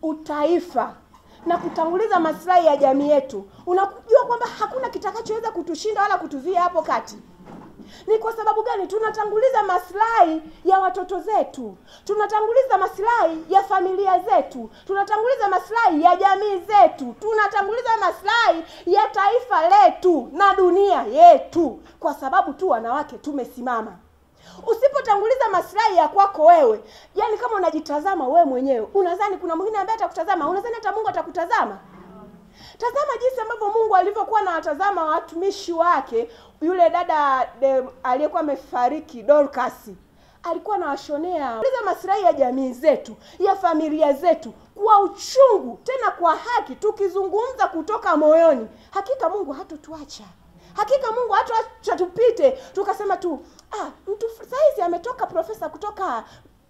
utaifa na kutanguliza maslahi ya jamii yetu, unajua kwamba hakuna kitakachoweza kutushinda wala kutuzuia hapo kati. Ni kwa sababu gani? Tunatanguliza maslahi ya watoto zetu, tunatanguliza maslahi ya familia zetu, tunatanguliza maslahi ya jamii zetu, tunatanguliza maslahi ya taifa letu na dunia yetu, kwa sababu tu wanawake tumesimama. Usipotanguliza maslahi ya kwako wewe, yani kama unajitazama wewe mwenyewe, unadhani kuna mwingine ambaye atakutazama? Unadhani hata Mungu atakutazama? Tazama jinsi ambavyo Mungu alivyokuwa na watazama watumishi wake. Yule dada de- aliyekuwa amefariki Dorcas alikuwa anawashonea liza maslahi ya jamii zetu, ya familia zetu kwa uchungu, tena kwa haki, tukizungumza kutoka moyoni. Hakika Mungu hatotuacha, hakika Mungu hatoacha tupite tukasema tu ah, mtu saizi ametoka profesa kutoka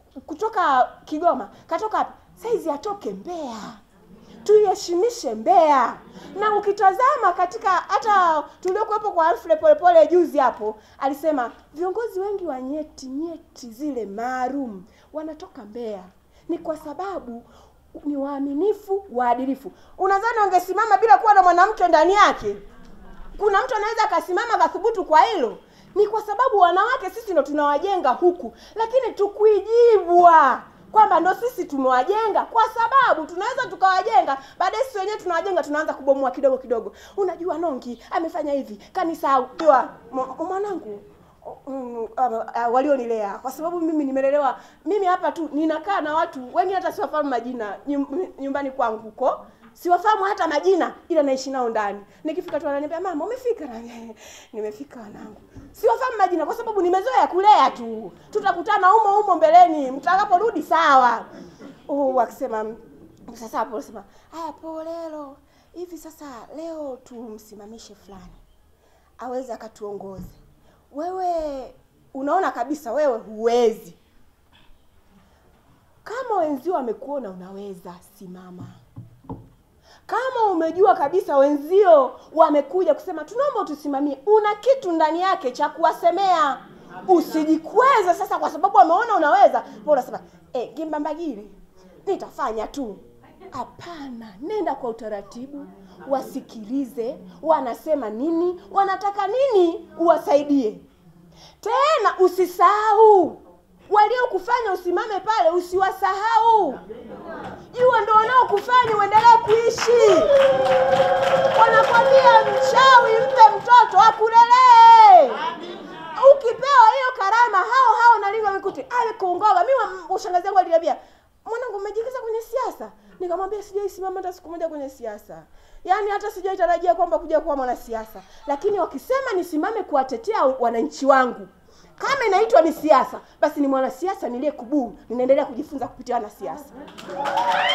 kutoka Kigoma, katoka wapi? Saizi atoke Mbeya tuiheshimishe Mbeya. Na ukitazama katika hata tuliokuwepo kwa Alfred Polepole juzi hapo, alisema viongozi wengi wa nyeti nyeti zile maalum wanatoka Mbeya, ni kwa sababu ni waaminifu, waadilifu. Unadhani wangesimama bila kuwa na mwanamke ndani yake? Kuna mtu anaweza akasimama akathubutu kwa hilo? Ni kwa sababu wanawake sisi ndo tunawajenga huku, lakini tukuijibwa kwamba ndo sisi tumewajenga, kwa sababu tunaweza tukawajenga, baadaye sisi wenyewe tunawajenga, tunaanza kubomoa kidogo kidogo. Unajua Nongi amefanya hivi, kanisahau. Jua, m- mwanangu mm, uh, uh, walionilea kwa sababu mimi nimelelewa mimi hapa tu ninakaa na watu wengi hata siwafahamu majina nyum- nyumbani kwangu huko siwafahamu hata majina ila naishi nao ndani nikifika tu ananiambia mama umefika na nimefika wanangu siwafahamu majina kwa sababu nimezoea kulea tu tutakutana humo humo mbeleni mtakaporudi sawa uh, akisema sasa hapo sema haya polelo hivi sasa leo tumsimamishe fulani aweze akatuongoze wewe unaona kabisa wewe huwezi kama wenzio wamekuona unaweza simama kama umejua kabisa wenzio wamekuja kusema tunaomba utusimamie una kitu ndani yake cha kuwasemea usijikweze sasa kwa sababu wameona unaweza po unasema e, gimbambagile nitafanya tu hapana nenda kwa utaratibu wasikilize wanasema nini wanataka nini uwasaidie tena usisahau waliokufanya usimame pale usiwasahau jua ndo wanaokufanya uendelee kuishi wanakwambia mchawi mpe mtoto akulelee ukipewa hiyo karama hao hao nalindwa mikuti ale kuongoga mi wa- ushangazi yangu aliniambia mwanangu umejiingiza kwenye siasa nikamwambia sijaisimama hata siku moja kwenye siasa yaani hata sijaitarajia kwamba kuja kuwa mwanasiasa lakini wakisema nisimame kuwatetea wananchi wangu kama inaitwa ni siasa basi ni mwanasiasa niliyekubuu ninaendelea kujifunza kupitia wanasiasa